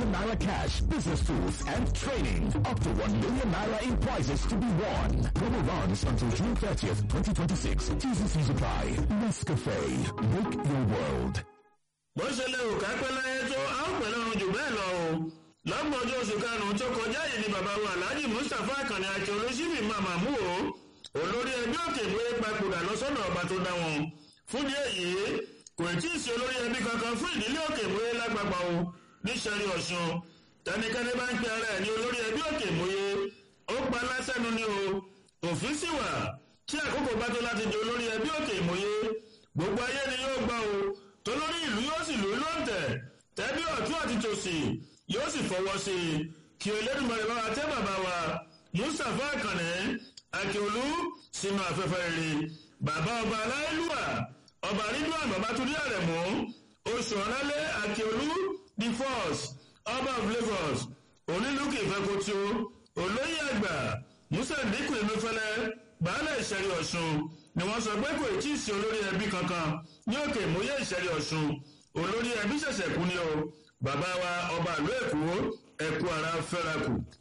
million naira cash, business tools, and training. Up to 1 million naira in prizes to be won. Promo runs until June 30th, 2026. T's and C's apply. Nescafe. Make your world. bó ṣe lè wò kápẹ́ láyé tó a ó pẹ̀lú ọrùn jù bẹ́ẹ̀ lọ o lọ́gbọ̀n ọjọ́ oṣù karùn-ún tó kọjá yìí ni bàbá wa alhaji mustapha akànnì àti olóṣìbì màmá mú o olórí ẹbí òkè ìwé papòdà lọ́sọ̀nà ọba tó dá wọn fún díẹ̀ yìí kò tí ì sí olórí ẹbí kankan fún ìdílé òkè ìwé lápapọ̀ o ní sẹ́rí ọ̀ṣun tẹnikẹ́ni bá ń pe ara ẹ̀ ní olórí ẹbí òkè ìwé ó pa lásẹ̀nu ni o òfin sì wà tí àkókò bá tó láti di olórí ẹbí òkè ìwé gbogbo ayé ni yóò gbọ́ o tolórí ìlú yóò sì lù ú lóǹtẹ̀ tẹ́bí ọ̀tún àti tòsì yóò sì fọwọ́ sí i kí olódùmarè bá wa tẹ́ bàbá wa mustapha akànnì akíolú sínú afẹ́fẹ́ rere bàbá ọba aláìlúwà ọba ridwan babatunde àrẹ̀mú oṣù ọ̀lálẹ́ akíolú the first ọba of lagos onílùkì ìfẹ́kọ̀tù olóyè àgbà musa dínkù ìmúfẹ́lẹ́ baálé ìṣẹ̀rí ọ̀ṣun ni wọ́n sọ pé kò tí ì sí olórí ẹbí kankan ní òkè ìmúyẹ ìṣẹ̀rí ọ̀ṣun olórí ẹbí ṣẹ̀ṣẹ̀ kú ni o bàbá wa ọba ìlú èkó ẹ̀kú ara fẹ́ra kù.